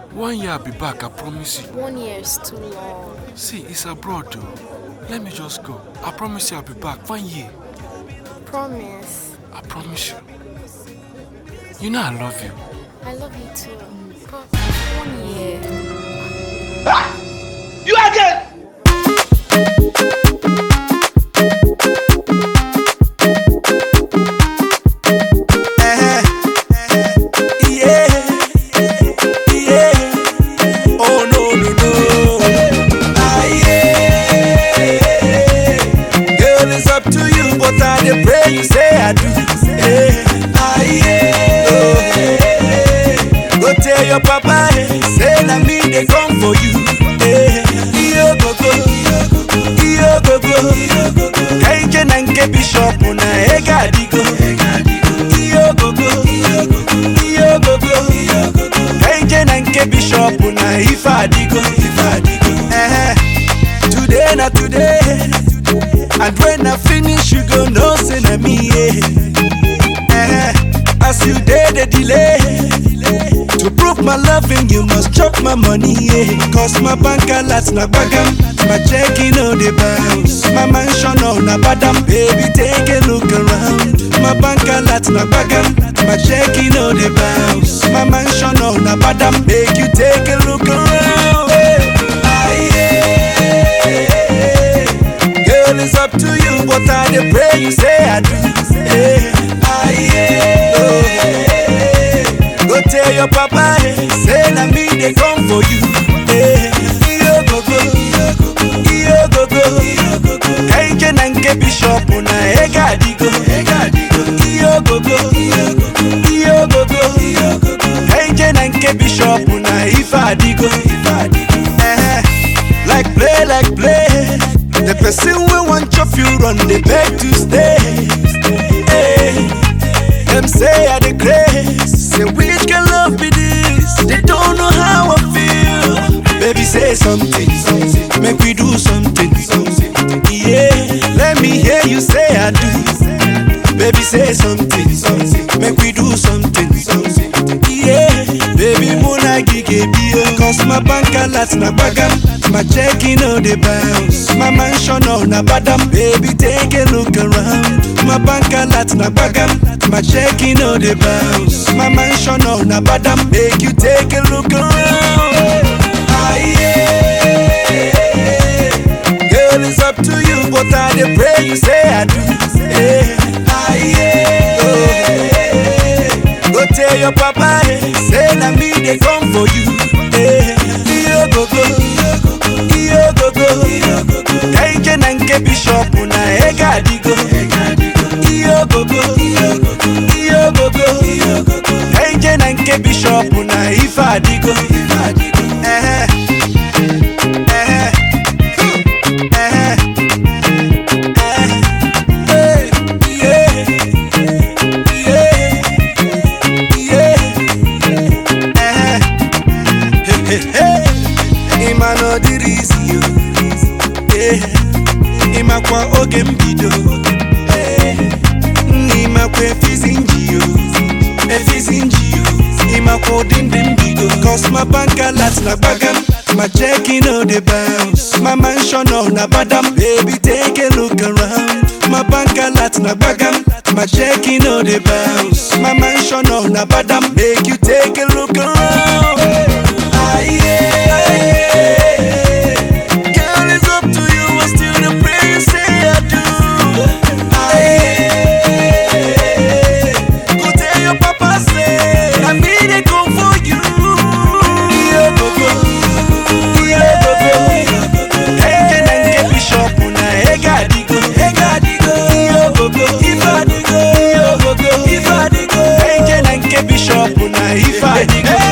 One year I'll be back, I promise you. One year is too long. See, it's abroad though. Let me just go. I promise you I'll be back. One year. Promise. I promise you. You know I love you. I love you too. But one year. You again! Eh, yeah, yeah. Oh no no no. Ah yeah. Girl, it's up to you, but I dey pray you say I do. Eh, ah yeah. Oh, eh. Go tell your papa, eh, say na me dey come for you. Eh, iyo gogo, iyo gogo. Kenje na nke bishop na ega adigo. Iyo gogo, iyo gogo. Kenje na nke bishop na ife adigo. Eh, today na today. And when I finish, you go know say na me. Yeah. Eh, as you dey dey delay. To prove my loving, you must chop my money, yeah. Cause my bank alert na bagam, my checking on the bounce. My mansion on na badam, baby, take a look around. My bank alert na bagam, my checking on the bounce. My mansion on na badam, make you take a look around. Hey. Ah, yeah. Girl, it's up to you, but I dey pray you say I do. Hey. Ah, yeah. Oh, hey. Go tell your papa, eh, say na me dey come for you. Eh, iyo gogo, iyo gogo, kenje na nke bishop na ega adigo. Iyo gogo, iyo gogo, kenje na nke bishop na ife adigo. Eh, like play, like play. The person wey wan chop you run dey beg to stay. Eh, Them say I the grace. Say which can love be this? They don't know how I feel. Baby, say something. Make we do something. Yeah, let me hear you say I do. Baby, say something. Make we do something. Yeah, baby, muna gige bio. Cause my bank alert na bagam. My checking on the bounce. My mansion on na badam. Baby, take a look around. My bank alert na bagam. My checking on the bounce. My mansion on na badam. Make you take a look around. Ah, yeah. Girl, it's up to you, but I dey pray you say I do. Eh, ah, yeah. Oh, eh. Go tell your papa, eh, say na me dey come for you. Eh, iyo gogo, iyo gogo, kenje na nke bishop na ega adigo. Iyo gogo, iyo gogo, kenje na nke bishop na ife adigo. Eh, eh, eh, eh, yeah, yeah, yeah, eh, hey, hey, hey. Ịma na ọ dịrị isi yo, eh, ịmakwa oge mbido, eh, nna ịmakwa efizi nji yo, efizi nji yo, ịmakwa ụdị ndị mbido. Cause my bank alert na gbagam, my checking on the bounce, my mansion on na badam, baby take a look around. My bank alert na gbagam, my checking on the bounce, my mansion on na badam, make you take a look around. Ah, yeah, ah, yeah. Girl, it's up to you, I still the pray you say I do. Ah, yeah. Go tell your papa say, I need a come for you. Yeah, go, go. Yeah, go, go. Kenje na nke bishop na ega adigo. Yeah, go, go. Yeah, go, go. Kenje na nke bishop na ife adigo.